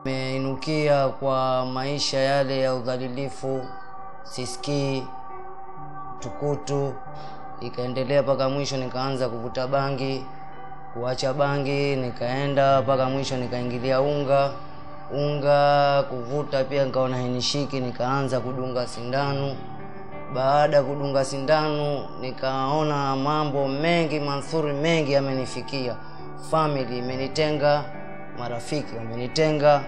Nimeinukia kwa maisha yale ya udhalilifu, sisikii, tukutu, ikaendelea mpaka mwisho nikaanza kuvuta bangi, kuacha bangi, nikaenda mpaka mwisho nikaingilia unga, unga kuvuta pia nikaona hainishiki, nikaanza kudunga sindano. Baada ya kudunga sindano, nikaona mambo mengi manthuri mengi yamenifikia, family imenitenga, marafiki wamenitenga,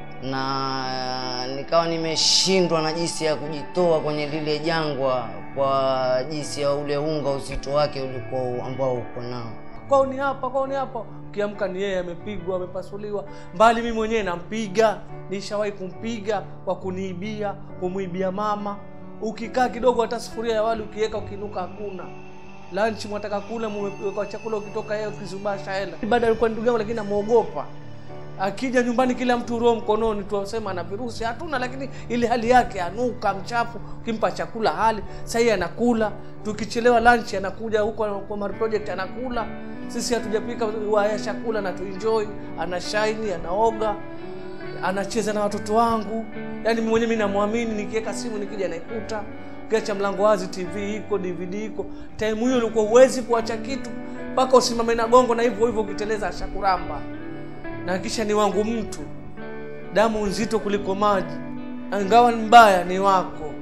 na nikawa nimeshindwa na jinsi ya kujitoa kwenye lile jangwa, kwa jinsi ya ule unga uzito wake ulikuwa ambao uko nao. kwao ni hapa, kwao ni hapa. Ukiamka ni yeye amepigwa, amepasuliwa, mbali mimi mwenyewe nampiga, nishawahi kumpiga kwa kuniibia, kumwibia mama. Ukikaa kidogo, hata sufuria ya wali ukiweka, ukinuka hakuna. Lunch mwataka kula, mmeweka chakula, ukitoka yeye ukizubasha hela. Baada alikuwa ndugu yangu, lakini namuogopa akija nyumbani kila mtu roho mkononi, tuwasema ana virusi, hatuna, lakini ile hali yake anuka mchafu, ukimpa chakula hali sahii anakula. Tukichelewa lunch anakuja huko kwa Mari Project anakula, sisi hatujapika waya chakula na tuenjoy, ana shaini, anaoga, anacheza na watoto wangu. Yani mimi mwenyewe mimi namwamini, nikiweka simu nikija naikuta ukiacha mlango wazi, TV iko, DVD iko. Time hiyo ulikuwa huwezi kuacha kitu mpaka usimame na gongo, na hivyo hivyo ukiteleza ashakuramba na kisha ni wangu mtu, damu nzito kuliko maji, ingawa ni mbaya, ni wako.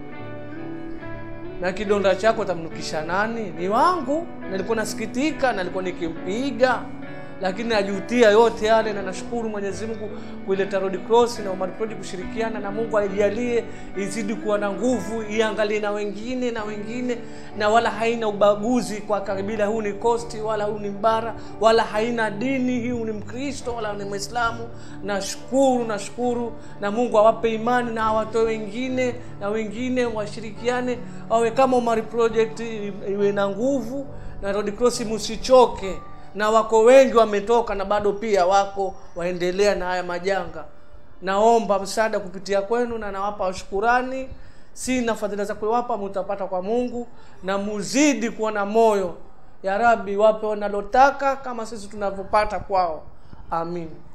Na kidonda chako tamnukisha nani? Ni wangu. Nilikuwa nasikitika, nilikuwa nikimpiga, lakini najutia yote yale, na nashukuru Mwenyezi Mungu kuileta Red Cross na Omar Project kushirikiana na Mungu aijalie izidi kuwa na nguvu, iangalie na wengine na wengine, na wala haina ubaguzi kwa kabila, huu ni Kosti wala huu ni Mbara wala haina dini, hii ni Mkristo wala ni Mwislamu. Nashukuru, nashukuru, na Mungu awape imani na awatoe wengine na wengine washirikiane, wawe kama Omar Project, iwe na nguvu na Red Cross, msichoke na wako wengi wametoka na bado pia wako waendelea na haya majanga. Naomba msaada kupitia kwenu na nawapa shukurani. Sina fadhila za kuwapa, mtapata kwa Mungu, na muzidi kuwa na moyo. Ya Rabbi, wape wanalotaka kama sisi tunavyopata kwao. Amin.